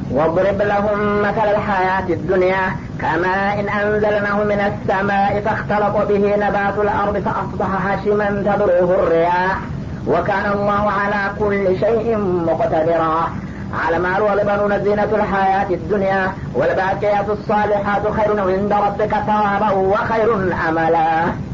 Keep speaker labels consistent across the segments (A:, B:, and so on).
A: واضرب لهم مثل الحياة الدنيا كماء إن أنزلناه من السماء فاختلط به نبات الأرض فأصبح هشما تذروه الرياح وكان الله على كل شيء مقتدرا على المال والبنون زينة الحياة الدنيا والباقيات الصالحات خير عند ربك ثوابا وخير أملا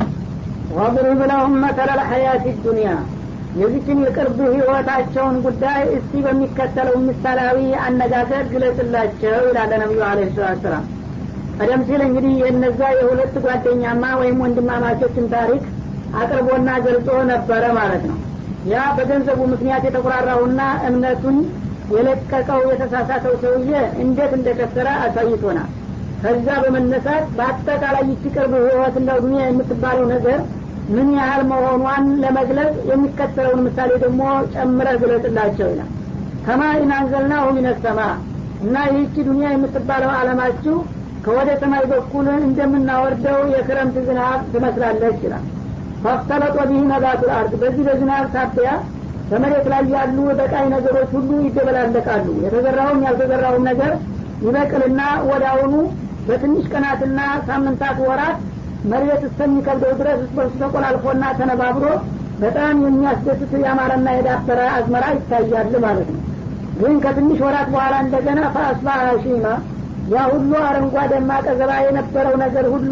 B: واضرب لهم مثل الحياة الدنيا የዚችን የቅርብ ህይወታቸውን ጉዳይ እስቲ በሚከተለው ምሳሌያዊ አነጋገር ግለጽላቸው ይላለ ነቢዩ አለ ሰላት ሰላም ቀደም ሲል እንግዲህ የነዛ የሁለት ጓደኛማ ወይም ወንድማማቾችን ታሪክ አቅርቦና ገልጾ ነበረ ማለት ነው ያ በገንዘቡ ምክንያት የተቆራራውና እምነቱን የለቀቀው የተሳሳተው ሰውዬ እንዴት እንደከሰረ አሳይቶናል ከዛ በመነሳት በአጠቃላይ ይቺ ቅርብ ህይወት እንደ ዱኒያ የምትባለው ነገር ምን ያህል መሆኗን ለመግለጽ የሚከተለውን ምሳሌ ደግሞ ጨምረ ግለጽላቸው ይላል ከማ ኢናንዘልናሁ ሚነሰማ እና ይህቺ ዱኒያ የምትባለው አለማችሁ ከወደ ሰማይ በኩል እንደምናወርደው የክረምት ዝናብ ትመስላለች ይላል ፈፍተለጦ ቢህ ነባቱል አርድ በዚህ በዝናብ ሳቢያ በመሬት ላይ ያሉ በቃይ ነገሮች ሁሉ ይደበላለቃሉ የተዘራውም ያልተዘራውም ነገር ይበቅልና ወዳውኑ በትንሽ ቀናትና ሳምንታት ወራት መሬት እስከሚከብደው ድረስ እስበርሱ ተቆላልፎና ተነባብሮ በጣም የሚያስደስት ያማረና የዳበረ አዝመራ ይታያል ማለት ነው ግን ከትንሽ ወራት በኋላ እንደገና ፈአስባ ሺማ ያ ሁሉ አረንጓዴማ ቀዘባ የነበረው ነገር ሁሉ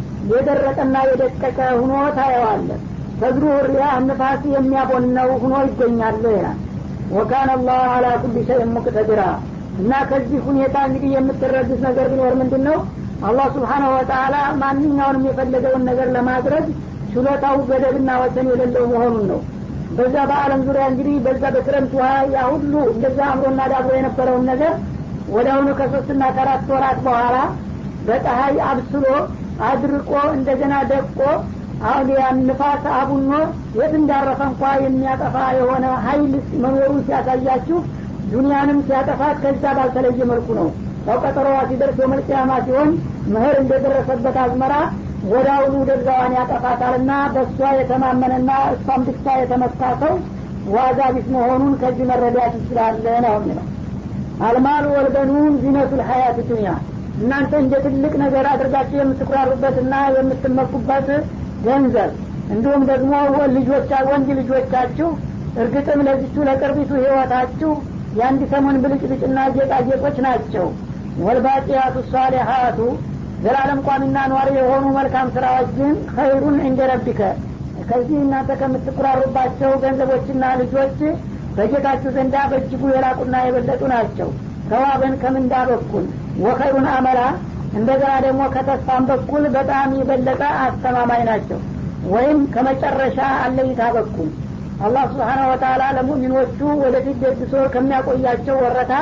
B: የደረቀና የደቀቀ ሁኖ ታየዋለ ተዝሩ ሪያ ንፋስ የሚያቦነው ሁኖ ይገኛል ይላል ወካነ አላህ አላ ኩል ሸይን ሙቅተድራ እና ከዚህ ሁኔታ እንግዲህ የምትረዱት ነገር ቢኖር ምንድን ነው አላህ ስብሓናሁ ወተላ ማንኛውንም የፈለገውን ነገር ለማድረግ ችሎታው ገደብና ወሰን የሌለው መሆኑን ነው በዛ በአለም ዙሪያ እንግዲህ በዛ በክረምት ውሃ ያ ሁሉ እንደዛ አምሮና ዳብሮ የነበረውን ነገር ወደ አሁኑ ከሶስትና ከአራት ወራት በኋላ በፀሀይ አብስሎ አድርቆ እንደገና ደቆ አሁን ያን ንፋስ አቡኖ የት እንዳረፈ እንኳ የሚያጠፋ የሆነ ሀይል መኖሩን ሲያሳያችሁ ዱኒያንም ሲያጠፋት ከዛ ባልተለየ መልኩ ነው ያው ቀጠሮዋ ሲደርስ የመልቅያማ ሲሆን ምህር እንደደረሰበት አዝመራ ወደ አሁኑ ደርዛዋን ያጠፋታልና በእሷ የተማመነና እሷም ብቻ የተመታ ሰው ዋጋ ቢስ መሆኑን ከዚህ መረዳት ይችላለ ነው የሚለው አልማሉ ወልበኑን ዚነቱ ልሀያት ዱኒያ እናንተ እንደ ትልቅ ነገር አድርጋችሁ የምትኩራሩበትና የምትመኩበት ገንዘብ እንዲሁም ደግሞ ልጆቻ ወንድ ልጆቻችሁ እርግጥም ለዚቹ ለቅርቢቱ ህይወታችሁ የአንድ ሰሞን ብልጭልጭና ጌጣጌጦች ናቸው ወልባቂያቱ ሳሊሀቱ ዘላለም ቋሚና ኗሪ የሆኑ መልካም ስራዎች ግን ኸይሩን እንደ ረቢከ ከዚህ እናንተ ከምትኩራሩባቸው ገንዘቦችና ልጆች በጌታችሁ ዘንዳ በእጅጉ የላቁና የበለጡ ናቸው ተዋበን ከምንዳ በኩል ወኸይሩን አመላ እንደገና ደግሞ ከተስፋም በኩል በጣም የበለጠ አስተማማኝ ናቸው ወይም ከመጨረሻ አለይታ በኩል አላህ ስብሓናሁ ወተላ ለሙእሚኖቹ ወደፊት ደግሶ ከሚያቆያቸው ወረታ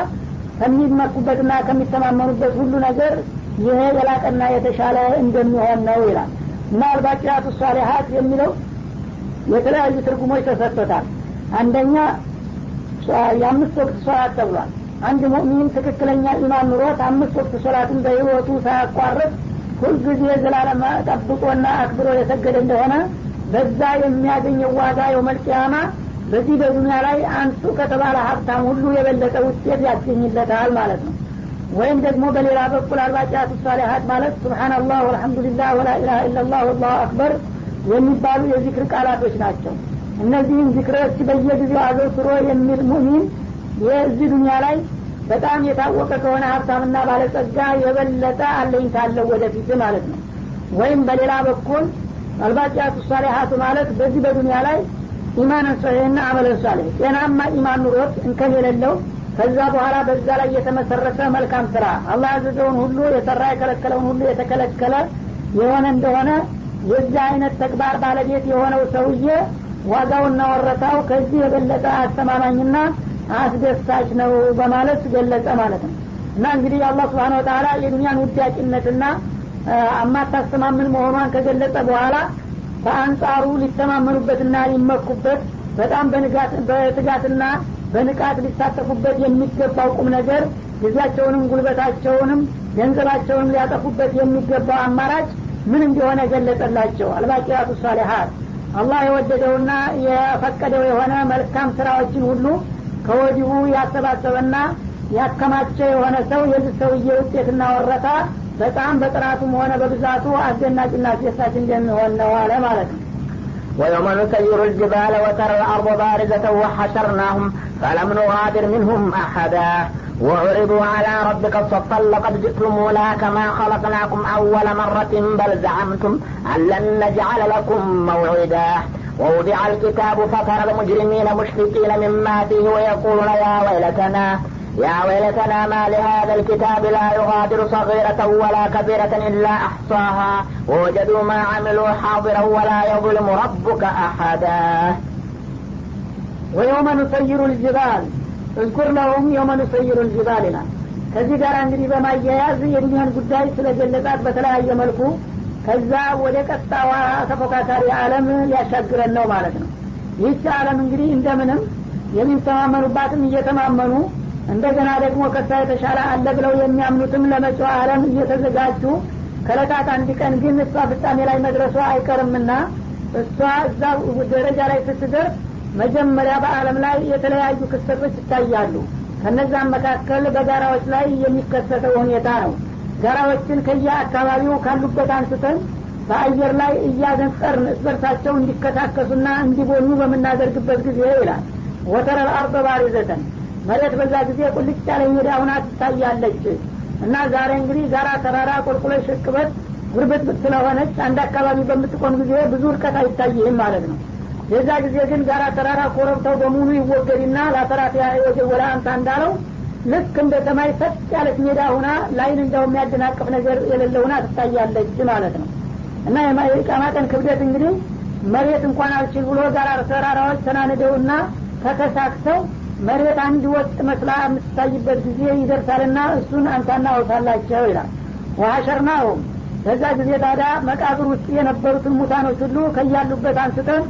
B: ከሚመኩበትና ከሚተማመኑበት ሁሉ ነገር ይሄ የላቀና የተሻለ እንደሚሆን ነው ይላል እና አልባቂያቱ ሳሊሀት የሚለው የተለያዩ ትርጉሞች ተሰጥቶታል አንደኛ የአምስት ወቅት ሶላት ተብሏል አንድ ሙእሚን ትክክለኛ ኢማን ኑሮት አምስት ወቅት ሶላትን በህይወቱ ሳያቋርጥ ሁልጊዜ ዘላለም ጠብቆና አክብሮ የሰገደ እንደሆነ በዛ የሚያገኘው ዋጋ የውመልቅያማ በዚህ በዱኒያ ላይ አንሱ ከተባለ ሀብታም ሁሉ የበለጠ ውጤት ያስገኝለታል ማለት ነው ወይም ደግሞ በሌላ በኩል አልባቂያቱ ሳሊሀት ማለት ስብሓናላህ ወልሐምዱሊላህ ወላኢላሃ ኢላላህ ወላሁ አክበር የሚባሉ የዚክር ቃላቶች ናቸው እነዚህም ዚክሮች በየጊዜው አዘውትሮ የሚል ሙሚን የዚህ ዱኒያ ላይ በጣም የታወቀ ከሆነ ሀብታምና ባለጸጋ የበለጠ አለኝታለው ወደፊት ማለት ነው ወይም በሌላ በኩል አልባቂያቱ ሳሊሀቱ ማለት በዚህ በዱኒያ ላይ ኢማንን ሰሒህና አመለን ሳሌህ ጤናማ ኢማን ኑሮት እንከን የሌለው ከዛ በኋላ በዛ ላይ የተመሰረተ መልካም ስራ አላህ ያዘዘውን ሁሉ የሰራ የከለከለውን ሁሉ የተከለከለ የሆነ እንደሆነ የዚህ አይነት ተግባር ባለቤት የሆነው ሰውዬ ዋጋውና ወረታው ከዚህ የበለጠ አስተማማኝና አስደሳች ነው በማለት ገለጸ ማለት ነው እና እንግዲህ አላህ ስብሓን ወተላ የዱኒያን ውዳቂነትና አማታስተማምን መሆኗን ከገለጸ በኋላ በአንጻሩ ሊተማመኑበትና ሊመኩበት በጣም በትጋትና በንቃት ሊሳተፉበት የሚገባው ቁም ነገር ጊዜያቸውንም ጉልበታቸውንም ገንዘባቸውንም ሊያጠፉበት የሚገባው አማራጭ ምን እንደሆነ ገለጸላቸው አልባቂያቱ ሳሊሀት አላህ የወደደውና የፈቀደው የሆነ መልካም ስራዎችን ሁሉ ከወዲሁ ያሰባሰበና ያከማቸ የሆነ ሰው የዚህ ሰውዬ ውጤትና ወረታ በጣም በጥራቱም ሆነ በብዛቱ አስደናቂና አስደሳች እንደሚሆን ነው አለ ማለት ነው
A: ويوم نسير الجبال وترى الأرض بارزة وحشرناهم فلم نغادر منهم أحدا وعرضوا على ربك صفا لقد جئتمونا كما خلقناكم أول مرة بل زعمتم أن لن نجعل لكم موعدا ووضع الكتاب فترى المجرمين مشفقين مما فيه ويقولون يا ويلتنا يا ويلتنا ما لهذا الكتاب لا يغادر صغيرة ولا كبيرة إلا أحصاها ووجدوا ما عملوا حاضرا ولا يظلم ربك أحدا
B: ወየውመ ኑሰይሩ ልጅባል እዝኩር ለሁም የውመ ኑሰይሩ ልጅባል ይላል ከዚህ ጋር እንግዲህ በማያያዝ የዱኒያን ጉዳይ ስለገለጻት በተለያየ መልኩ ከዛ ወደ ቀጣዋ ተፎካካሪ አለም ሊያሻግረን ነው ማለት ነው ይህች አለም እንግዲህ እንደምንም የሚተማመኑባትም እየተማመኑ እንደገና ደግሞ ከሳ የተሻለ አለ ብለው የሚያምኑትም ለመጪው አለም እየተዘጋጁ ከለታት አንድ ቀን ግን እሷ ፍጻሜ ላይ መድረሷ አይቀርምና እሷ እዛ ደረጃ ላይ ስትደርስ መጀመሪያ በአለም ላይ የተለያዩ ክስተቶች ይታያሉ ከነዛም መካከል በጋራዎች ላይ የሚከሰተው ሁኔታ ነው ጋራዎችን ከየአካባቢው ካሉበት አንስተን በአየር ላይ እያነጸርን እስበርሳቸው እንዲከታከሱና እንዲቦኑ በምናደርግበት ጊዜ ይላል ወተረል አርض ባሪዘተን መሬት በዛ ጊዜ ቁልጭ ያለ ሜዳ ሁና ትታያለች እና ዛሬ እንግዲህ ጋራ ተራራ ቁልቁሎች ሽቅበት ጉርብትብት ስለሆነች አንድ አካባቢ በምትቆም ጊዜ ብዙ እርቀት አይታይህም ማለት ነው የዛ ጊዜ ግን ጋራ ተራራ ኮረብታው በሙሉ ይወገድና ለአሰራት ወደ አንተ እንዳለው ልክ እንደ ሰማይ ሰጥ ያለች ሜዳ ሁና ላይን እንደው የሚያደናቅፍ ነገር የሌለ ሁና ትታያለች ማለት ነው እና የቃማቀን ክብደት እንግዲህ መሬት እንኳን አልችል ብሎ ጋራ ተራራዎች ተናንደውና ተከሳክተው መሬት አንድ ወጥ መስላ የምትታይበት ጊዜ ይደርሳልና እሱን አንሳና አውሳላቸው ይላል ወሀሸርናሁም በዛ ጊዜ ታዲያ መቃብር ውስጥ የነበሩትን ሙታኖች ሁሉ ከያሉበት አንስተን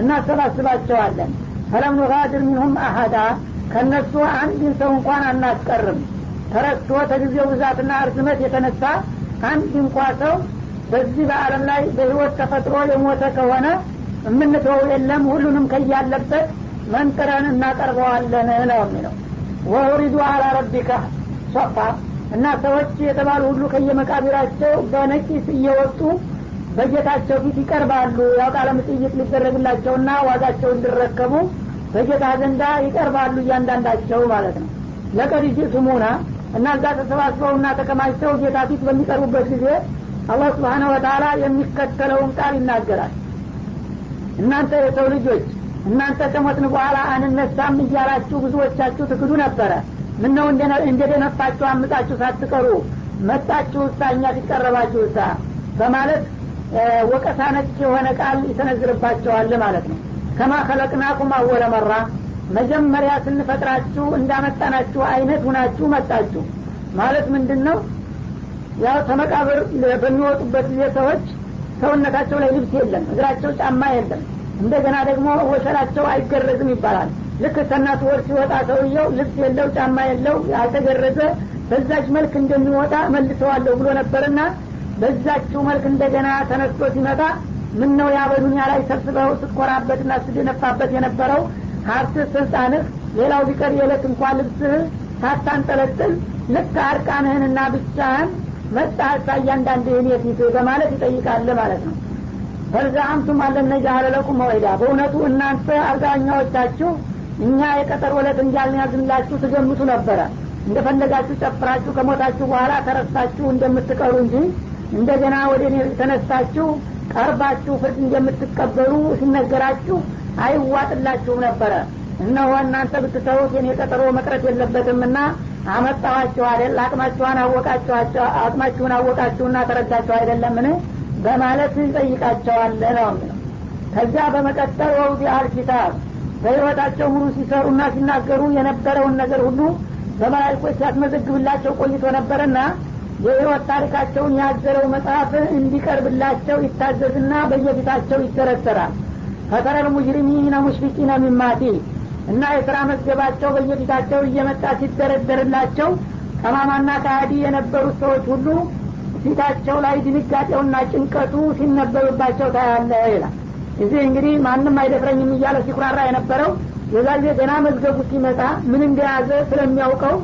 B: እናሰባስባቸዋለን ፈለም ኑጋድር ሚንሁም አሀዳ ከእነሱ አንድን ሰው እንኳን አናስቀርም ተረስቶ ከጊዜው ብዛትና እርዝመት የተነሳ አንድ እንኳ ሰው በዚህ በአለም ላይ በህይወት ተፈጥሮ የሞተ ከሆነ የምንተው የለም ሁሉንም ከያለበት መንጥረን እናቀርበዋለን ነው የሚለው ወሪዱ አላ ረቢካ ሶፋ እና ሰዎች የተባሉ ሁሉ ከየመቃብራቸው በነቂስ እየወጡ በጌታቸው ፊት ይቀርባሉ ያው ቃለ ምጥይት ሊደረግላቸውና ዋጋቸው እንዲረከቡ በጌታ ዘንዳ ይቀርባሉ እያንዳንዳቸው ማለት ነው ለቀድ ጅእቱሙና እና እዛ ተሰባስበውና ተከማችተው ጌታ ፊት በሚቀርቡበት ጊዜ አላህ ስብሓነ ወተላ የሚከተለውን ቃል ይናገራል እናንተ የሰው ልጆች እናንተ ከሞትን በኋላ አንነሳም እያላችሁ ብዙዎቻችሁ ትክዱ ነበረ ምነው እንደደነፋችሁ አምጣችሁ ሳትቀሩ መጣችሁ እሳ እኛ ሲቀረባችሁ እሳ በማለት ወቀሳ ነጭ የሆነ ቃል ይሰነዝርባቸዋል ማለት ነው ከማ ከለቅናኩም አወለ መራ መጀመሪያ ስንፈጥራችሁ እንዳመጣናችሁ አይነት ሁናችሁ መጣችሁ ማለት ምንድን ነው ያው ተመቃብር በሚወጡበት ጊዜ ሰዎች ሰውነታቸው ላይ ልብስ የለም እግራቸው ጫማ የለም እንደገና ደግሞ ወሸላቸው አይገረዝም ይባላል ልክ ከእናቱ ወር ሲወጣ ሰውየው ልብስ የለው ጫማ የለው ያልተገረዘ በዛች መልክ እንደሚወጣ መልሰዋለሁ ብሎ ነበርና በዛችው መልክ እንደገና ተነስቶ ሲመጣ ምን ነው ያ በዱኒያ ላይ ሰብስበው ስትኮራበትና ስትደነፋበት የነበረው ሀብት ስልጣንህ ሌላው ቢቀር የዕለት እንኳን ልብስህ ሳታንጠለጥል ልክ አርቃንህንና ብቻህን መጣህሳ እያንዳንድህን የፊት በማለት ይጠይቃል ማለት ነው በልዛአምቱም አለነጃአለ ለኩም መወይዳ በእውነቱ እናንተ አብዛኛዎቻችሁ እኛ የቀጠር ወለት እንዳልያዝንላችሁ ትገምቱ ነበረ እንደፈለጋችሁ ጨፍራችሁ ከሞታችሁ በኋላ ተረሳችሁ እንደምትቀሩ እንጂ እንደገና ወደ እኔ ተነሳችሁ ቀርባችሁ ፍርድ እንደምትቀበሉ ሲነገራችሁ አይዋጥላችሁም ነበረ እነሆ እናንተ ብትተውት የኔ ቀጠሮ መቅረት የለበትምና አመጣኋችሁ አይደል አቅማችኋን አወቃችኋቸው አቅማችሁን አወቃችሁና ተረዳችሁ አይደለምን በማለት ይጠይቃቸዋል ነው የሚለው ከዚያ በመቀጠል ወውዲ አልኪታብ በህይወታቸው ሙሉ ሲሰሩና ሲናገሩ የነበረውን ነገር ሁሉ በመላይኮች ሲያስመዘግብላቸው ቆይቶ ነበርና የህይወት ታሪካቸውን ያዘረው መጽሐፍ እንዲቀርብላቸው ይታዘዝና በየፊታቸው ይተረተራል ፈተረል ሙጅሪሚነ ሙሽፊቂነ ሚማቲ እና የስራ መዝገባቸው በየፊታቸው እየመጣ ሲደረደርላቸው ጠማማና ከሀዲ የነበሩት ሰዎች ሁሉ ፊታቸው ላይ ድንጋጤውና ጭንቀቱ ሲነበብባቸው ታያለ ይላል እዚህ እንግዲህ ማንም አይደፍረኝም እያለ ሲኩራራ የነበረው የዛ ጊዜ ገና መዝገቡ ሲመጣ ምን እንደያዘ ስለሚያውቀው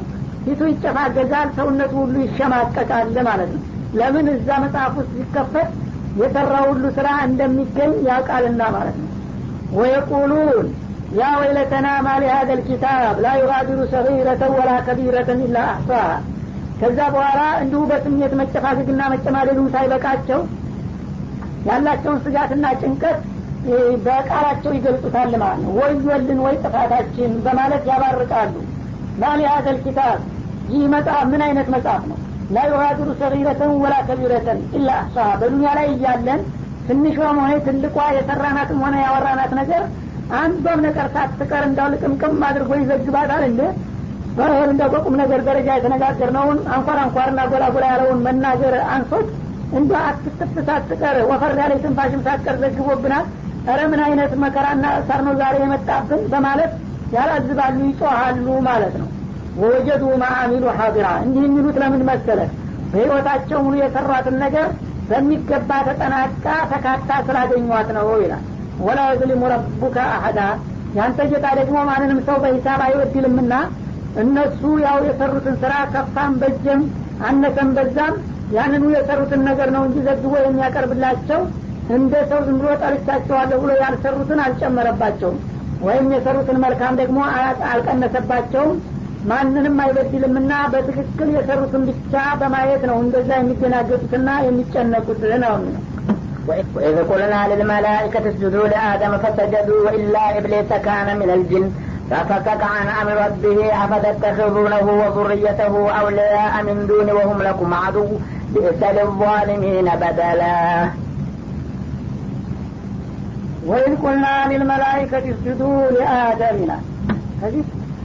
B: ፊቱ ይጨፋገጋል ሰውነቱ ሁሉ ይሸማቀቃል ማለት ነው ለምን እዛ መጽሐፍ ውስጥ ሲከፈት የሰራ ሁሉ ስራ እንደሚገኝ ያውቃልና ማለት ነው ወየቁሉን ያ ወይለተና ማሊ ሀደ ልኪታብ ላ ዩጋዲሩ ሰጊረተን ወላ ከቢረተን ኢላ አሕሳሃ ከዛ በኋላ እንዲሁ በስሜት መጨፋገግና መጨማደዱ ሳይበቃቸው ያላቸውን ስጋትና ጭንቀት በቃላቸው ይገልጹታል ማለት ነው ወዮልን ወይ ጥፋታችን በማለት ያባርቃሉ ማሊ ሀደል ኪታብ ይህ መጽሐፍ ምን አይነት መጽሐፍ ነው ላ ዩጋዲሩ ሰጊረተን ወላ ከቢረተን ኢላ አሕሳሃ በዱኒያ ላይ እያለን ትንሿም ሆነ ትልቋ የሰራናትም ሆነ ያወራናት ነገር አንዷም ነገር ሳትቀር እንዳው ልቅምቅም አድርጎ ይዘግባታል እንደ በህል እንደ በቁም ነገር ደረጃ የተነጋገርነውን አንኳር አንኳርና ጎላ ጎላ ያለውን መናገር አንሶት እንደ አትትፍ ሳትቀር ወፈር ያለ ትንፋሽም ሳትቀር ዘግቦብናል ረ ምን አይነት መከራና እሳር ነው ዛሬ የመጣብን በማለት ያላዝባሉ ይጮሃሉ ማለት ነው ወወጀዱ ማአሚሉ ሀዲራ እንዲህ የሚሉት ለምን መሰለ በህይወታቸው ሙሉ የሰሯትን ነገር በሚገባ ተጠናቃ ተካታ ስላገኟት ነው ይላል ወላ የዝሊሙ ረቡከ አሀዳ ያንተ ጌታ ደግሞ ማንንም ሰው በሂሳብ አይወድልምና እነሱ ያው የሰሩትን ስራ ከፋም በጀም አነሰም በዛም ያንኑ የሰሩትን ነገር ነው እንጂ ዘግቦ የሚያቀርብላቸው እንደ ሰው ዝም ብሎ ጠርቻቸዋለሁ ብሎ ያልሰሩትን አልጨመረባቸውም ወይም የሰሩትን መልካም ደግሞ አልቀነሰባቸውም ማንንም አይበድልምና በትክክል የሰሩትን ብቻ በማየት ነው እንደዛ የሚደናገጡትና የሚጨነቁት ነው የሚለው
A: وإذ قلنا للملائكة اسجدوا لآدم فسجدوا إلا إبليس كان من الجن ففكك عن أمر ربه أفتتخذونه وذريته أولياء من دون وهم لكم عدو بئس للظالمين بدلا
B: وإذ قلنا للملائكة اسجدوا لآدم ይላል ከዚህ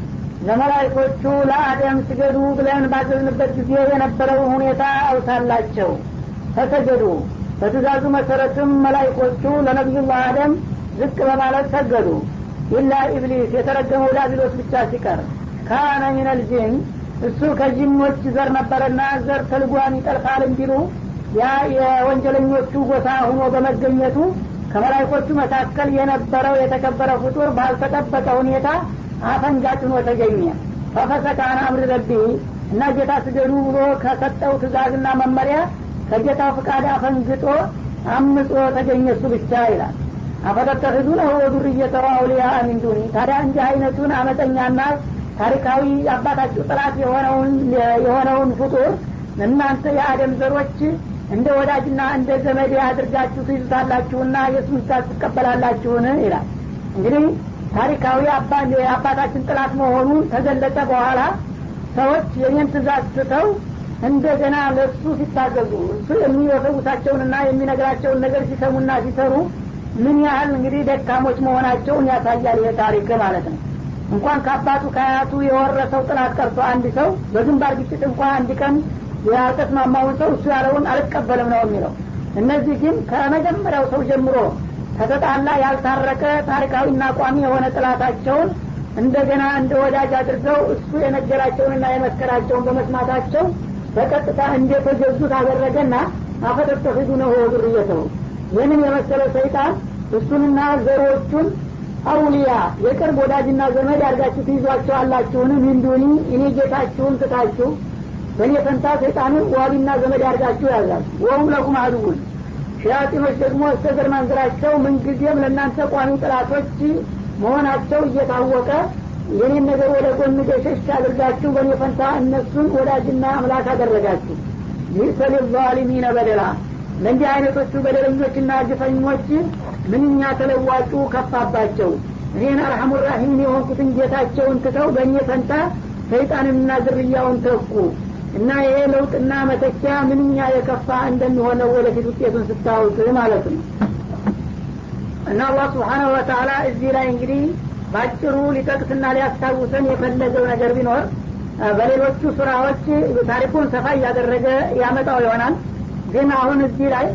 B: ለመላይኮቹ ለአደም ስገዱ ብለን ባዘዝንበት ጊዜ የነበረውን ሁኔታ አውሳላቸው ተሰገዱ በትእዛዙ መሰረትም መላይኮቹ ለነቢዩላህ አደም ዝቅ በማለት ሰገዱ ኢላ ኢብሊስ የተረገመው ዳቢሎስ ብቻ ሲቀር ካነ ሚነል ጂን እሱ ከጂኖች ዘር ነበረና ዘር ተልጓን ይጠልፋል እንዲሉ ያ የወንጀለኞቹ ጎሳ ሁኖ በመገኘቱ ከመላይኮቹ መካከል የነበረው የተከበረ ፍጡር ባልተጠበቀ ሁኔታ አፈንጋጭ ሆኖ ተገኘ ፈፈሰካን አምር ረቢ እና ጌታ ስገዱ ብሎ ከሰጠው ትእዛዝና መመሪያ ከጌታው ፍቃድ አፈንግጦ አምጾ ተገኘ እሱ ብቻ ይላል አፈተተህዙነሁ ወዱርየተሁ አውሊያ ሚን ዱኒ ታዲያ እንዲህ አይነቱን አመፀኛና ታሪካዊ አባታችሁ ጥላት የሆነውን የሆነውን ፍጡር እናንተ የአደም ዘሮች እንደ ወዳጅና እንደ ዘመድ አድርጋችሁ ትይዙታላችሁና የእሱን ትእዛዝ ትቀበላላችሁን ይላል እንግዲህ ታሪካዊ የአባታችን ጥላት መሆኑ ተገለጸ በኋላ ሰዎች የኔን ትእዛዝ ስተው እንደገና ለእሱ ሲታዘዙ እሱ የሚወሰውሳቸውንና የሚነግራቸውን ነገር ሲሰሙና ሲሰሩ ምን ያህል እንግዲህ ደካሞች መሆናቸውን ያሳያል ይሄ ታሪክ ማለት ነው እንኳን ከአባቱ ከአያቱ የወረሰው ጥላት ቀርቶ አንድ ሰው በግንባር ግጭት እንኳ አንድ ቀን ያልተስማማውን ሰው እሱ ያለውን አልቀበልም ነው የሚለው እነዚህ ግን ከመጀመሪያው ሰው ጀምሮ ከተጣላ ያልታረቀ ታሪካዊና ቋሚ የሆነ ጥላታቸውን እንደገና እንደ ወዳጅ አድርገው እሱ የነገራቸውንና የመከራቸውን በመስማታቸው በቀጥታ እንደተገዙት አደረገና አፈተተፊዱ ነው ዙርየተው ይህንን የመሰለ ሰይጣን እሱንና ዘሮቹን አውሊያ የቅርብ ወዳጅና ዘመድ አድርጋችሁ ትይዟቸው አላችሁን ሚንዱኒ እኔ ጌታችሁን ትታችሁ በእኔ ፈንታ ሰይጣንን ዋቢና ዘመድ አድርጋችሁ ያዛል ወሁም ለኩም አድውን ሸያጢኖች ደግሞ እስከ ዘር ማንዝራቸው ምንጊዜም ለእናንተ ቋሚ ጥላቶች መሆናቸው እየታወቀ የኔን ነገር ወደ ጎን ገሸሽ አድርጋችሁ በእኔ ፈንታ እነሱን ወዳጅና አምላክ አደረጋችሁ ይህ ዛሊሚነ በደላ ለእንዲህ አይነቶቹ በደለኞችና ግፈኞች ምንኛ ተለዋጩ ከፋባቸው እኔን አርሐሙ ራሒም የሆንኩትን ጌታቸውን ትተው በእኔ ፈንታ ሰይጣንንና ዝርያውን ተኩ እና ይሄ ለውጥና መተኪያ ምንኛ የከፋ እንደሚሆነው ወደፊት ውጤቱን ስታውት ማለት ነው እና አላህ ስብሓናሁ ወተላ እዚህ ላይ እንግዲህ ባጭሩ ሊጠቅስና ሊያስታውሰን የፈለገው ነገር ቢኖር በሌሎቹ ስራዎች ታሪኩን ሰፋ እያደረገ ያመጣው ይሆናል ግን አሁን እዚህ ላይ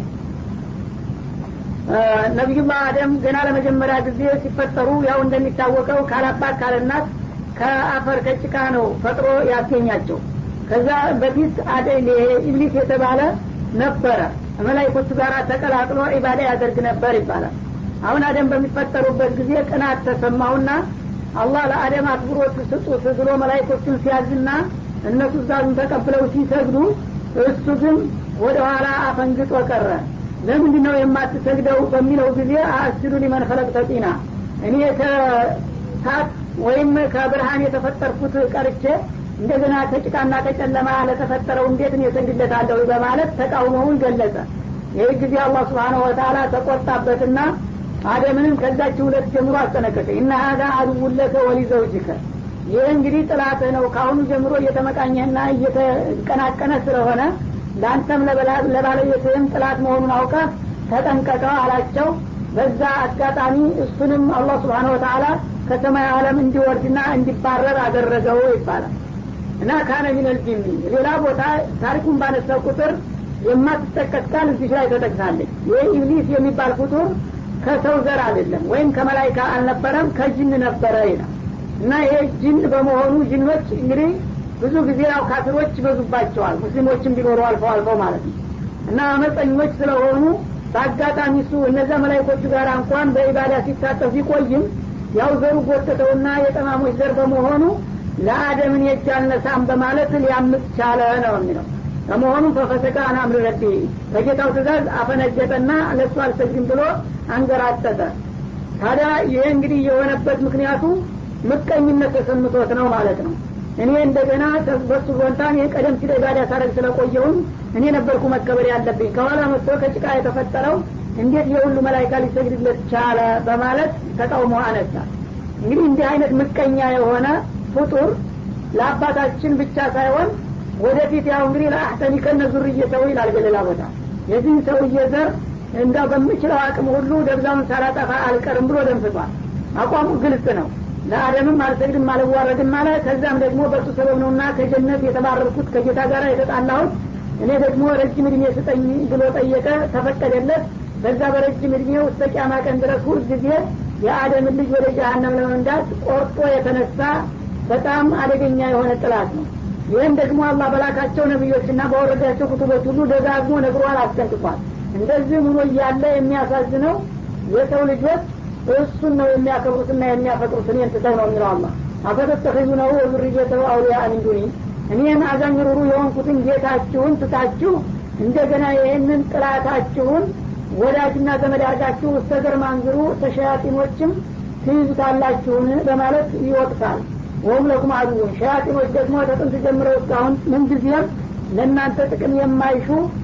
B: ነቢዩላህ አደም ገና ለመጀመሪያ ጊዜ ሲፈጠሩ ያው እንደሚታወቀው ካላባት ካለናት ከአፈር ከጭቃ ነው ፈጥሮ ያስገኛቸው ከዛ በፊት ኢብሊስ የተባለ ነበረ መላይኮቹ ጋር ተቀላቅሎ ኢባዳ ያደርግ ነበር ይባላል አሁን አደም በሚፈጠሩበት ጊዜ ቅናት ተሰማውና አላህ ለአደም አክብሮት ስጡት ብሎ መላይኮቹን ሲያዝና እነሱ ዛዙን ተቀብለው ሲሰግዱ እሱ ግን ወደ ኋላ አፈንግጦ ቀረ ለምንድ ነው የማትሰግደው በሚለው ጊዜ አስጁዱ ሊመን ኸለቅ ተጢና እኔ ከሳት ወይም ከብርሃን የተፈጠርኩት ቀርቼ እንደገና ከጭቃና ከጨለማ ለተፈጠረው እንዴት እኔ እሰግድለታለሁ በማለት ተቃውሞውን ገለጸ ይህ ጊዜ አላህ ስብሓነሁ ወተላ ተቆጣበትና አደምንም ከዛች ሁለት ጀምሮ አስጠነቀቀ እና ሀዛ አድውለከ ወሊዘውጅከ ይህ እንግዲህ ጥላትህ ነው ከአሁኑ ጀምሮ እየተመቃኘህና እየተቀናቀነ ስለሆነ ለአንተም ለባለቤትህም ጥላት መሆኑን አውቀ ተጠንቀቀው አላቸው በዛ አጋጣሚ እሱንም አላህ ስብሓን ወተላ ከሰማይ ዓለም እንዲወርድና እንዲባረር አደረገው ይባላል እና ካነ ሚነል ጂኒ ሌላ ቦታ ታሪኩን ባነሳው ቁጥር የማትጠቀስ ቃል እዚህ ላይ ተጠቅሳለች ይህ ኢብሊስ የሚባል ፍጡር ከሰው ዘር አይደለም ወይም ከመላይካ አልነበረም ከጅን ነበረ ይላል እና ይሄ ጅን በመሆኑ ጅኖች እንግዲህ ብዙ ጊዜ ያው ካፊሮች ይበዙባቸዋል ሙስሊሞችም ቢኖሩ አልፈው አልፈው ማለት ነው እና አመፀኞች ስለሆኑ በአጋጣሚ እሱ እነዚያ መላይኮቹ ጋር እንኳን በኢባዳ ሲታጠፍ ቢቆይም ያው ዘሩ ጎተተውና የጠማሞች ዘር በመሆኑ ለአደምን የእጅ አልነሳም በማለት ሊያምፅ ቻለ ነው የሚለው ከመሆኑ ፈፈሰቀ አናምር ረቢ በጌታው ትእዛዝ አፈነገጠና ለእሱ አልሰግድም ብሎ አንገራጠጠ ታዲያ ይሄ እንግዲህ የሆነበት ምክንያቱ ምቀኝነት ተሰምቶት ነው ማለት ነው እኔ እንደገና በሱ ቦንታ እኔ ቀደም ሲል ኢባዳ ሳረግ ስለቆየሁም እኔ ነበርኩ መከበር ያለብኝ ከኋላ መጥቶ ከጭቃ የተፈጠረው እንዴት የሁሉ መላይካ ሊሰግድለት ቻለ በማለት ተቃውሞ አነሳ እንግዲህ እንዲህ አይነት ምቀኛ የሆነ ፍጡር ለአባታችን ብቻ ሳይሆን ወደፊት ያው እንግዲህ ለአህተኒ ከነ ዙርየተው ይላል በሌላ ቦታ የዚህን ሰውዬ ዘር እንዳው በምችለው አቅም ሁሉ ደብዛውን ሳላጠፋ አልቀርም ብሎ ደንፍቷል አቋሙ ግልጽ ነው ለአደምም አልሰግድም አልዋረድም አለ ከዛም ደግሞ በእሱ ሰበብ ነውና ከጀነት የተባረርኩት ከጌታ ጋር የተጣላሁት እኔ ደግሞ ረጅም እድሜ ስጠኝ ብሎ ጠየቀ ተፈቀደለት በዛ በረጅም እድሜው እስከ ቂያማ ቀን ድረስ ሁል ጊዜ የአደምን ልጅ ወደ ጀሀነም ለመንዳት ቆርጦ የተነሳ በጣም አደገኛ የሆነ ጥላት ነው ይህም ደግሞ አላህ በላካቸው ነቢዮችና በወረዳቸው ኩቱቦች ሁሉ ደጋግሞ ነግሯል አስጠንቅቋል እንደዚህ ሆኖ እያለ የሚያሳዝነው የሰው ልጆች እሱን ነው የሚያከብሩትና የሚያፈቅሩት እኔን ትተው ነው የሚለው አላ አፈተተኺዙ ነው ወዙርየተው አውሊያ ሚን ዱኒ እኔን አዛኝ ሩሩ የሆንኩትን ጌታችሁን ትታችሁ እንደገና ይህንን ጥላታችሁን ወዳጅና ዘመድ አርጋችሁ እስተ ዘር ማንዝሩ ተሸያጢኖችም ትይዙታላችሁን በማለት ይወቅሳል ወሁም ለኩም አድውን ሸያጢኖች ደግሞ ተጥንት ጀምረው እስካሁን ምንጊዜም ለእናንተ ጥቅም የማይሹ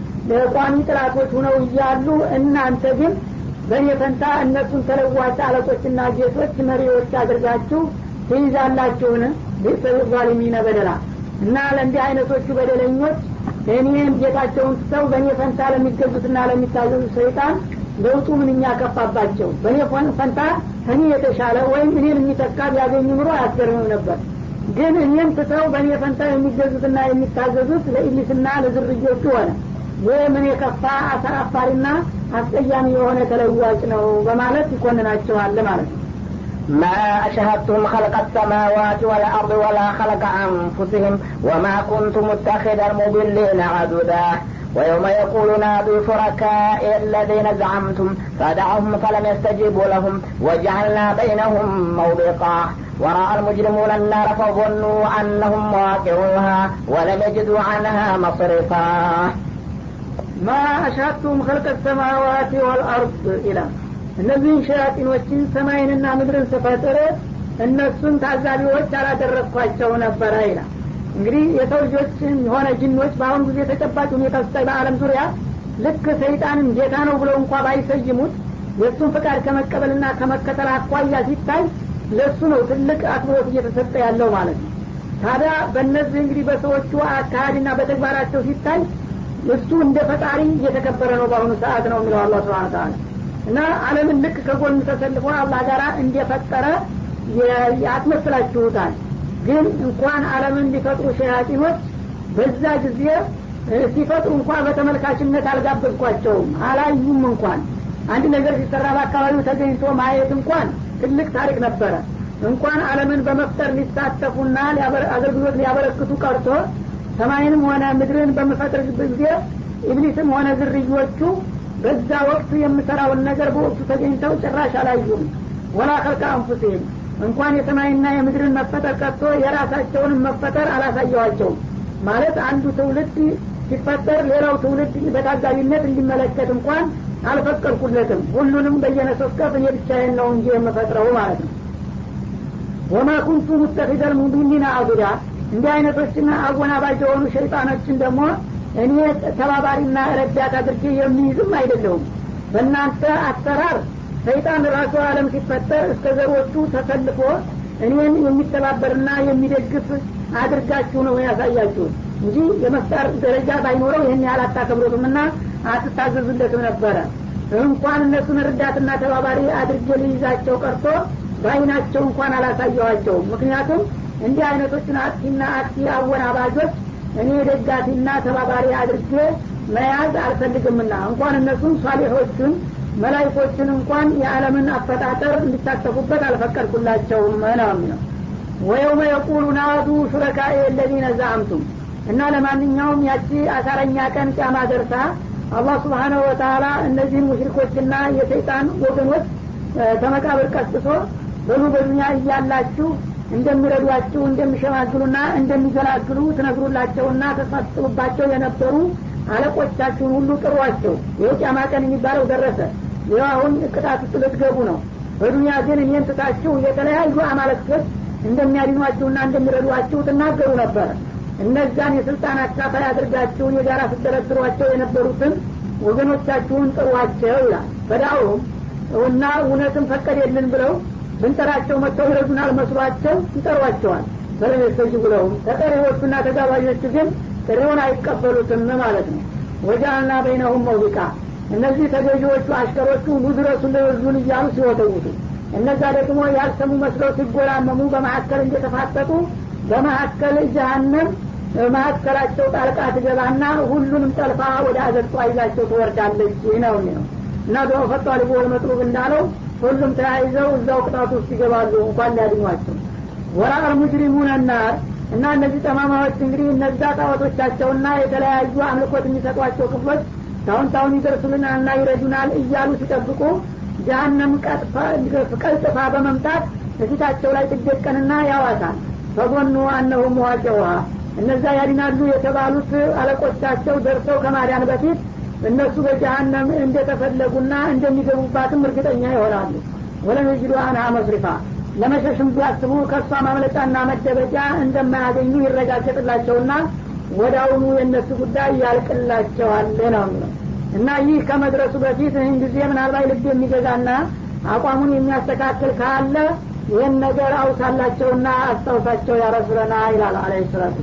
B: ቋሚ ጥላቶች ሁነው እያሉ እናንተ ግን በእኔ ፈንታ እነሱን ተለዋጭ አለቆችና ጌቶች መሪዎች አድርጋችሁ ትይዛላችሁን ቤተሰብ ዛሊሚነ በደላ እና ለእንዲህ አይነቶቹ በደለኞች እኔን ጌታቸውን ትተው በእኔ ፈንታ ለሚገዙትና ለሚታዘዙ ሰይጣን ለውጡ ምንኛ ከፋባቸው በእኔ ፈንታ ከኔ የተሻለ ወይም እኔን የሚተካ ቢያገኙ ኑሮ አያስገርምም ነበር ግን እኔን ትተው በእኔ ፈንታ የሚገዙትና የሚታዘዙት ለኢብሊስና ለዝርዮቹ ሆነ ይህ ምን የከፋ አሳፋሪና አስቀያሚ የሆነ ተለዋጭ ነው በማለት ይኮንናቸዋል ማለት ነው
A: ما أشهدتم خلق السماوات والأرض ولا خلق أنفسهم وما كنت متخذ المضلين عددا ويوم يقول نادوا شركائي الذين زعمتم فدعهم فلم يستجيبوا لهم وجعلنا بينهم موبقا ورأى المجرمون النار فظنوا أنهم واقعوها ولم يجدوا عنها مصرفا
B: ما أشهدتم خلق السماوات والأرض إلى እነዚህን ሸያጢኖችን ሰማይንና ምድርን ስፈጥር እነሱን ታዛቢዎች አላደረግኳቸው ነበረ ይላል እንግዲህ የሰው ልጆች የሆነ ጅኖች በአሁኑ ጊዜ ተጨባጭ ሁኔታ ስታይ በአለም ዙሪያ ልክ ሰይጣንን ጌታ ነው ብለው እንኳ ባይሰይሙት የእሱን ፍቃድ ከመቀበልና ከመከተል አኳያ ሲታይ ለእሱ ነው ትልቅ አክብሮት እየተሰጠ ያለው ማለት ነው ታዲያ በእነዚህ እንግዲህ በሰዎቹ አካሄድና በተግባራቸው ሲታይ እሱ እንደ ፈጣሪ እየተከበረ ነው በአሁኑ ሰዓት ነው የሚለው አላ ስብን ታላ እና አለምን ልክ ከጎን ተሰልፎ አላህ ጋር እንደፈጠረ ያስመስላችሁታል ግን እንኳን አለምን ሊፈጥሩ ሸያጢኖች በዛ ጊዜ ሲፈጥሩ እንኳን በተመልካችነት አልጋበዝኳቸውም አላዩም እንኳን አንድ ነገር ሲሰራ በአካባቢው ተገኝቶ ማየት እንኳን ትልቅ ታሪክ ነበረ እንኳን አለምን በመፍጠር ሊሳተፉና አገልግሎት ሊያበረክቱ ቀርቶ ሰማይንም ሆነ ምድርን በምፈጥርበት ጊዜ ኢብሊስም ሆነ ዝርዮቹ በዛ ወቅት የምሰራውን ነገር በወቅቱ ተገኝተው ጭራሽ አላዩም ወላ ከልከ አንፉሲህም እንኳን የሰማይና የምድርን መፈጠር ቀጥቶ የራሳቸውንም መፈጠር አላሳየዋቸውም ማለት አንዱ ትውልድ ሲፈጠር ሌላው ትውልድ በታዛቢነት እንዲመለከት እንኳን አልፈቀድኩለትም ሁሉንም በየነሶስከፍ እኔ ብቻዬን ነው እንጂ የምፈጥረው ማለት ነው ወማ ኩንቱ ሙተፊደል ሙቢኒና አቡዳ እንዲህ አይነቶችና አወናባጅ የሆኑ ሸይጣኖችን ደግሞ እኔ ተባባሪና ረዳት አድርጌ የሚይዝም አይደለሁም በእናንተ አሰራር ሰይጣን ራሱ አለም ሲፈጠር እስከ ዘሮቹ ተሰልፎ እኔን የሚተባበርና የሚደግፍ አድርጋችሁ ነው ያሳያችሁት እንጂ የመፍጠር ደረጃ ባይኖረው ይህን ያህል አታከብሩትም ና አትታዘዙለትም ነበረ እንኳን እነሱን ረዳትና ተባባሪ አድርጌ ልይዛቸው ቀርቶ በአይናቸው እንኳን አላሳየኋቸውም ምክንያቱም እንዲህ አይነቶችን አጥፊና አጥፊ አወናባጆች እኔ ደጋፊና ተባባሪ አድርጌ መያዝ አልፈልግምና እንኳን እነሱን ሷሊሖቹን መላይኮችን እንኳን የዓለምን አፈጣጠር እንዲሳተፉበት አልፈቀድኩላቸውም ነው የሚለው ወየውመ የቁሉ ናዱ ሹረካኤ የለዚነ ዛአምቱም እና ለማንኛውም ያቺ አሳረኛ ቀን ጫማ ደርሳ አላህ ስብሓነሁ ወተላ እነዚህን ሙሽሪኮችና የሰይጣን ወገኖች ተመቃብር ቀስቅሶ በሉ በዱኒያ እያላችሁ እንደሚረዷችሁ እንደሚሸማግሉና እንደሚገላግሉ ትነግሩላቸውና ተሳጥቡባቸው የነበሩ አለቆቻችሁን ሁሉ ጥሯቸው ይህ ጫማ ቀን የሚባለው ደረሰ ይህ አሁን ቅጣት ውስጥ ልትገቡ ነው በዱኒያ ግን እኔን ትታችሁ የተለያዩ አማለክቶች እንደሚያድኗችሁና እንደሚረዷችሁ ትናገሩ ነበረ እነዛን የስልጣን አካፋይ አድርጋችሁ የጋራ ስትደረድሯቸው የነበሩትን ወገኖቻችሁን ጥሯቸው ይላል በዳውም እና እውነትን ፈቀደልን ብለው ብንጠራቸው መጥተው ይረዱናል መስሏቸው ይጠሯቸዋል በለም የስተጅቡ ለሁም ተጠሪዎቹና ተጋባዦቹ ግን ጥሪውን አይቀበሉትም ማለት ነው ወጃአልና በይነሁም መውቢቃ እነዚህ ተገዢዎቹ አሽከሮቹ ኑድረሱ ለወዙን እያሉ ሲወተውቱ እነዛ ደግሞ ያልሰሙ መስለው ሲጎራመሙ በመካከል እንደተፋጠጡ በመካከል ጀሀነም መካከላቸው ጣልቃ ትገባና ሁሉንም ጠልፋ ወደ አዘቅጧ ይዛቸው ትወርዳለች ነው ነው እና በመፈጧ ልቦ መጥሩብ እንዳለው ሁሉም ተያይዘው እዛው ቅጣት ውስጥ ይገባሉ እንኳን ሊያድኟቸው ወራአል ሙጅሪሙን ናር እና እነዚህ ጠማማዎች እንግዲህ እነዛ ጣዖቶቻቸውና የተለያዩ አምልኮት የሚሰጧቸው ክፍሎች ታሁን ታሁን ይደርሱልናልና ይረዱናል እያሉ ሲጠብቁ ጀሀነም ቀልጥፋ በመምጣት በፊታቸው ላይ ትደቀንና ያዋሳል ፈጎኑ አነሁ መዋጨውሃ እነዛ ያድናሉ የተባሉት አለቆቻቸው ደርሰው ከማዳን በፊት እነሱ በጀሀነም እንደተፈለጉና እንደሚገቡባትም እርግጠኛ ይሆናሉ ወለም የጅዱ አንሃ መስሪፋ ለመሸሽም ቢያስቡ ከእሷ ማምለጫና መደበቂያ እንደማያገኙ ይረጋገጥላቸውና ወዳውኑ የእነሱ ጉዳይ ያልቅላቸዋል ነው የሚለው እና ይህ ከመድረሱ በፊት ይህን ጊዜ ምናልባት ልብ የሚገዛና አቋሙን የሚያስተካክል ካለ ይህን ነገር አውሳላቸውና አስታውሳቸው ያረሱለና ይላል አለ ሰላቱ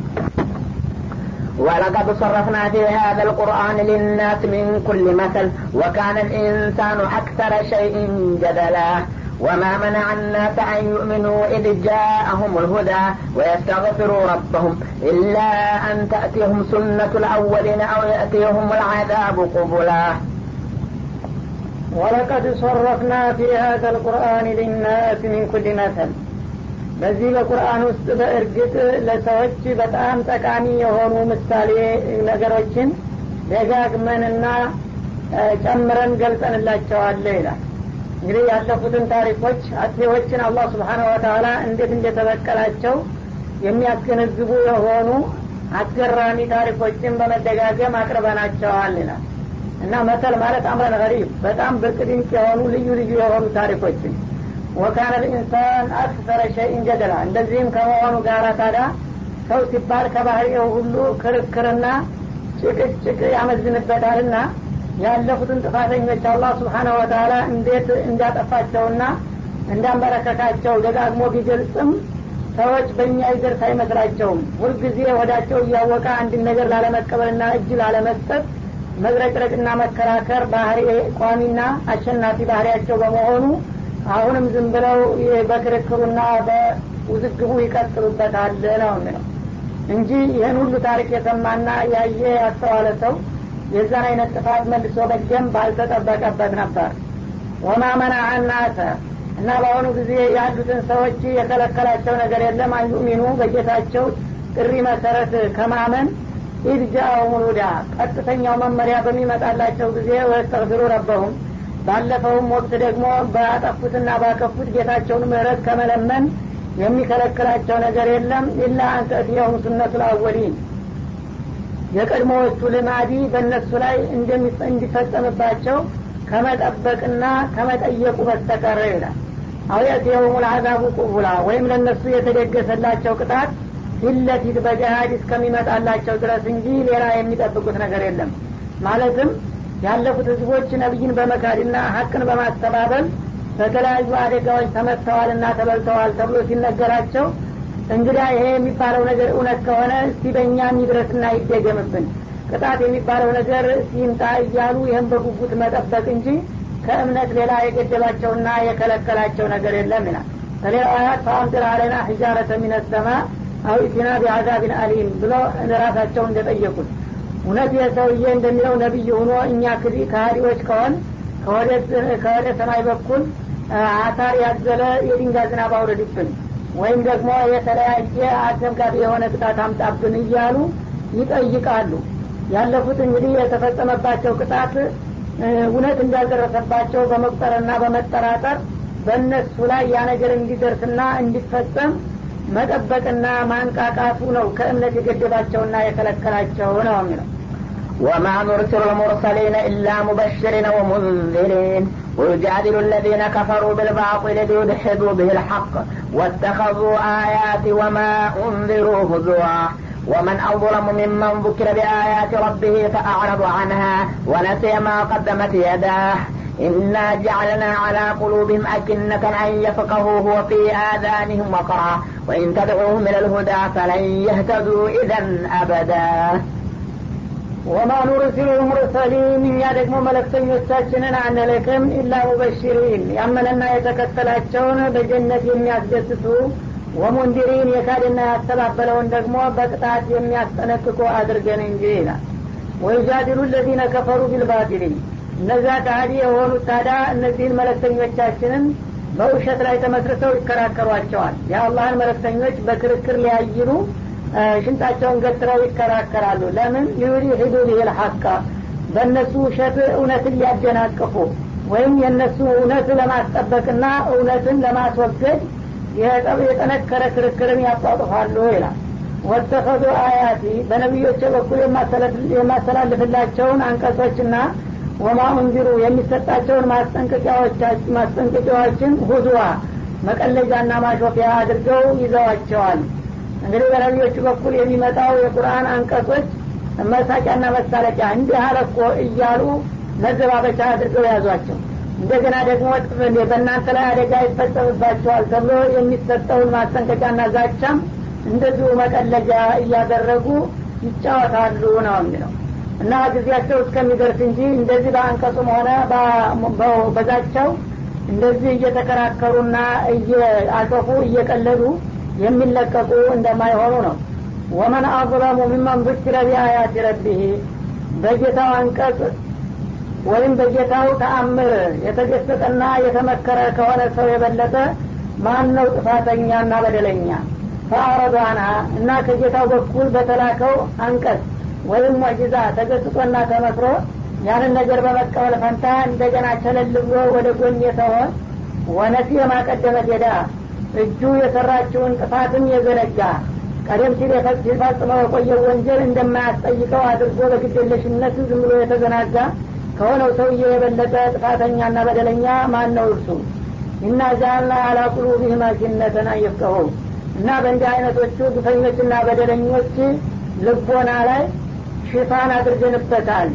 A: ولقد صرفنا في هذا القرآن للناس من كل مثل وكان الإنسان أكثر شيء جدلا وما منع الناس أن يؤمنوا إذ جاءهم الهدى ويستغفروا ربهم إلا أن تأتيهم سنة الأولين أو يأتيهم العذاب قبلا
B: ولقد صرفنا في هذا القرآن للناس من كل مثل በዚህ በቁርአን ውስጥ በእርግጥ ለሰዎች በጣም ጠቃሚ የሆኑ ምሳሌ ነገሮችን ደጋግመንና ጨምረን ገልጸንላቸዋለ ይላል እንግዲህ ያለፉትን ታሪኮች አጥፊዎችን አላህ ስብሓነ ወተላ እንዴት እንደተበቀላቸው የሚያስገነዝቡ የሆኑ አስገራሚ ታሪኮችን በመደጋገም አቅርበናቸዋል ይላል እና መተል ማለት አምረን ገሪብ በጣም ብርቅ ድንቅ የሆኑ ልዩ ልዩ የሆኑ ታሪኮችን ወካነ ልኢንሳን አክሰረ ሸይን ጀደላ እንደዚህም ከመሆኑ ጋር ታዲያ ሰው ሲባል ከባህሪው ሁሉ ክርክርና ጭቅጭቅ ያመዝንበታልና ያለፉትን ጥፋተኞች አላህ ስብሓነ ወተላ እንዴት እንዳጠፋቸውና እንዳንበረከካቸው ደጋግሞ ቢገልጽም ሰዎች በእኛ ይደርስ አይመስላቸውም ሁልጊዜ ወዳቸው እያወቀ አንድን ነገር ላለመቀበልና እጅ ላለመስጠት መዝረቅረቅና መከራከር ባህሪ ቋሚና አሸናፊ ባህሪያቸው በመሆኑ አሁንም ዝም ብለው በክርክሩና በውዝግቡ ይቀጥሉበታል ነው የሚለው እንጂ ይህን ሁሉ ታሪክ የሰማና ያየ ያስተዋለ ሰው የዛን አይነት ጥፋት መልሶ መድገም ባልተጠበቀበት ነበር ወማ መናዐ ናሰ እና በአሁኑ ጊዜ ያሉትን ሰዎች የከለከላቸው ነገር የለም አንዩሚኑ በጌታቸው ጥሪ መሰረት ከማመን ኢድ ጃአሁም ሁዳ ቀጥተኛው መመሪያ በሚመጣላቸው ጊዜ ወስተግፊሩ ረበሁም ባለፈውም ወቅት ደግሞ ባጠፉትና ባከፉት ጌታቸውን ምህረት ከመለመን የሚከለክላቸው ነገር የለም ኢላ አንተእትየሁም ሱነቱ ልአወሊን የቀድሞዎቹ ልማዲ በእነሱ ላይ እንዲፈጸምባቸው ከመጠበቅና ከመጠየቁ በስተቀረ ይላል አው የእትየሁም ልአዛቡ ቁቡላ ወይም ለእነሱ የተደገሰላቸው ቅጣት ፊት ለፊት በጀሃድ እስከሚመጣላቸው ድረስ እንጂ ሌላ የሚጠብቁት ነገር የለም ማለትም ያለፉት ህዝቦች ነቢይን በመካድና ሀቅን በማስተባበል በተለያዩ አደጋዎች ተመትተዋልና ተበልተዋል ተብሎ ሲነገራቸው እንግዳ ይሄ የሚባለው ነገር እውነት ከሆነ እስቲ በእኛ ይድረስና ይደገምብን ቅጣት የሚባለው ነገር ሲምጣ እያሉ ይህም በጉጉት መጠበቅ እንጂ ከእምነት ሌላ የገደባቸውና የከለከላቸው ነገር የለም ይላል በሌላ አያት ፈአምጥር አለና ሒጃረተ ሚነሰማ አው ኢቲና ቢአዛቢን አሊም ብሎ ራሳቸው እንደጠየቁት እውነት የሰውዬ እንደሚለው ነቢይ ሆኖ እኛ ክዲ ከሀዲዎች ከሆን ከወደ ሰማይ በኩል አሳር ያዘለ የድንጋይ ዝናብ አውረድብን ወይም ደግሞ የተለያየ አስደንጋጭ የሆነ ቅጣት አምጣብን እያሉ ይጠይቃሉ ያለፉት እንግዲህ የተፈጸመባቸው ቅጣት እውነት እንዳልደረሰባቸው በመቁጠርና በመጠራጠር በእነሱ ላይ ያ ነገር እንዲደርስና እንዲፈጸም መጠበቅና ማንቃቃቱ ነው ከእምነት የገደባቸውና የከለከላቸው ነው የሚለው
A: وما نرسل المرسلين إلا مبشرين ومنذرين ويجادل الذين كفروا بالباطل ليدحضوا به الحق واتخذوا آياتي وما أنذروا هزوا ومن أظلم ممن ذكر بآيات ربه فأعرض عنها ونسي ما قدمت يداه إنا جعلنا على قلوبهم أكنة أن يفقهوه وفي آذانهم وقرا وإن تدعوهم إلى الهدى فلن يهتدوا إذا أبدا
B: ወማ ኑርሲሉ ልሙርሰሊን እኛ ደግሞ መለክተኞቻችንን አንልክም ኢላ ሙበሽሪን ያመነና የተከተላቸውን በጀነት የሚያስደስቱ ወሙንዲሪን የካድና ያስተባበለውን ደግሞ በቅጣት የሚያስጠነቅቁ አድርገን እንጂ ይላል ወይጃዲሉ ለዚነ ከፈሩ ቢልባጢል እነዛ ካህዲ የሆኑት ታዲያ እነዚህን መለክተኞቻችንን በውሸት ላይ ተመስርተው ይከራከሯቸዋል የአላህን መለክተኞች በክርክር ሊያይሉ ሽንጣቸውን ገትረው ይከራከራሉ ለምን ሊዩሪ ሂዱ ሊል ሐቃ በእነሱ ውሸት እውነትን ሊያደናቅፉ ወይም የእነሱ እውነት ለማስጠበቅና እውነትን ለማስወገድ የጠነከረ ክርክርን ያጧጥፋሉ ይላል ወተኸዱ አያቲ በነቢዮች በኩል የማስተላልፍላቸውን አንቀጾችና ወማ እንዚሩ የሚሰጣቸውን ማስጠንቀቂያዎችን ሁዙዋ መቀለጃና ማሾፊያ አድርገው ይዘዋቸዋል እንግዲህ በነቢዮቹ በኩል የሚመጣው የቁርአን አንቀጾች መሳቂያና መሳለቂያ እንዲህ አለኮ እያሉ መዘባበቻ አድርገው ያዟቸው እንደገና ደግሞ በእናንተ ላይ አደጋ ይፈጸምባቸዋል ተብሎ የሚሰጠውን ማስጠንቀቂያና ዛቻም እንደዚሁ መቀለጃ እያደረጉ ይጫወታሉ ነው የሚለው እና ጊዜያቸው እስከሚደርስ እንጂ እንደዚህ በአንቀጹም ሆነ በዛቸው እንደዚህ እየተከራከሩና እየአሾፉ እየቀለዱ የሚለቀቁ እንደማይሆኑ ነው ወመን አظለሙ ሚመን ذكر ቢአያት ረቢህ በጌታው አንቀጽ ወይም በጌታው ተአምር የተገሰጠና የተመከረ ከሆነ ሰው የበለጠ ማን ነው ጥፋተኛና በደለኛ ፈአረዱ አንሃ እና ከጌታው በኩል በተላከው አንቀጽ ወይም ሙዕጂዛ ተገስጦና ተመክሮ ያንን ነገር በመቀበል ፈንታ እንደገና ቸለል ብሎ ወደ ጎን የተሆን ወነሲ የማቀደመት ሄዳ እጁ የሰራችውን ጥፋትን የዘነጋ ቀደም ሲል ሲፈጽመው የቆየው ወንጀል እንደማያስጠይቀው አድርጎ በግዴለሽነት ዝም ብሎ የተዘናጋ ከሆነው ሰውዬ የበለጠ ጥፋተኛና በደለኛ ማን ነው እርሱ እና ጃልና አላ ቁሉቢህም አኪነተን አየፍቀሁ እና በእንዲህ አይነቶቹ ግፈኞችና በደለኞች ልቦና ላይ ሽፋን አድርገንበታል